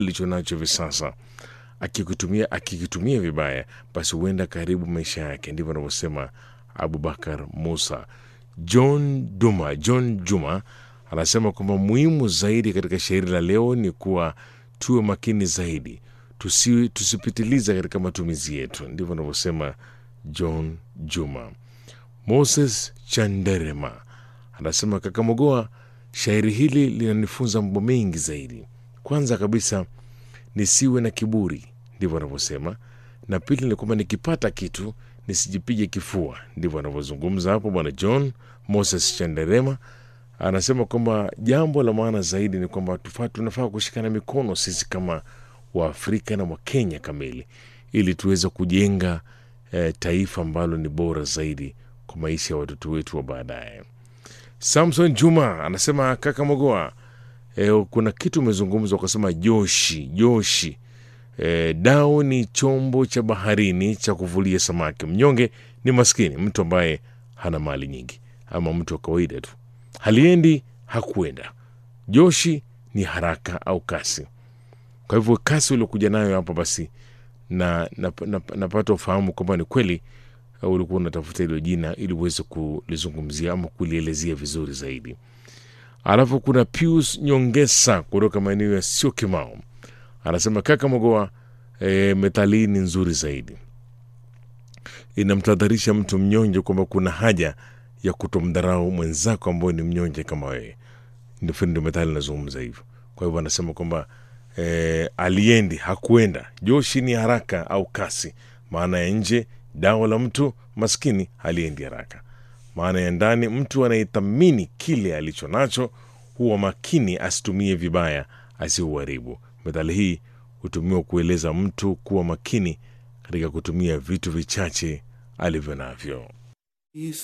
alicho nacho hivi sasa akikitumia akikitumia vibaya, basi huenda karibu maisha yake. Ndivyo anavyosema Abubakar Musa. John Duma, John Juma anasema kwamba muhimu zaidi katika shairi la leo ni kuwa tuwe makini zaidi, tusi, tusipitiliza katika matumizi yetu. Ndivyo anavyosema John Juma. Moses Chanderema anasema kaka Mogoa, shairi hili linanifunza mambo mengi zaidi. Kwanza kabisa nisiwe na kiburi, ndivyo anavyosema, na pili ni kwamba nikipata kitu nisijipige kifua. Ndivyo anavyozungumza hapo bwana John Moses Chanderema. Anasema kwamba jambo la maana zaidi ni kwamba tufa- tunafaa kushikana mikono sisi kama Waafrika na Wakenya kamili ili tuweze kujenga eh, taifa ambalo ni bora zaidi kwa maisha ya watoto wetu wa baadaye. Samson Juma anasema kaka Mogoa, e, kuna kitu umezungumza ukasema joshi joshi. E, dau ni chombo cha baharini cha kuvulia samaki. Mnyonge ni maskini, mtu ambaye hana mali nyingi, ama mtu wa kawaida tu, haliendi hakuenda. Joshi ni haraka au kasi. Kwa hivyo kasi uliokuja nayo hapa basi na napata na, na, napata ufahamu kwamba ni kweli uh, ulikuwa unatafuta hilo jina ili uweze kulizungumzia ama kulielezea vizuri zaidi. Alafu kuna Pius Nyongesa kutoka maeneo ya sio Kimao, anasema kaka Mogoa, e, methali hii ni nzuri zaidi, inamtadharisha mtu mnyonge kwamba kuna haja ya kutomdharau mwenzako ambaye ni mnyonge kama wewe. Ndio ndio methali inazungumza hivyo. Kwa hivyo anasema kwamba e, aliendi hakuenda, joshi ni haraka au kasi. Maana ya nje dawa la mtu maskini haliendi haraka. Maana ya ndani, mtu anayethamini kile alicho nacho huwa makini asitumie vibaya, asiuharibu. Methali hii hutumiwa kueleza mtu kuwa makini katika kutumia vitu vichache alivyo navyo.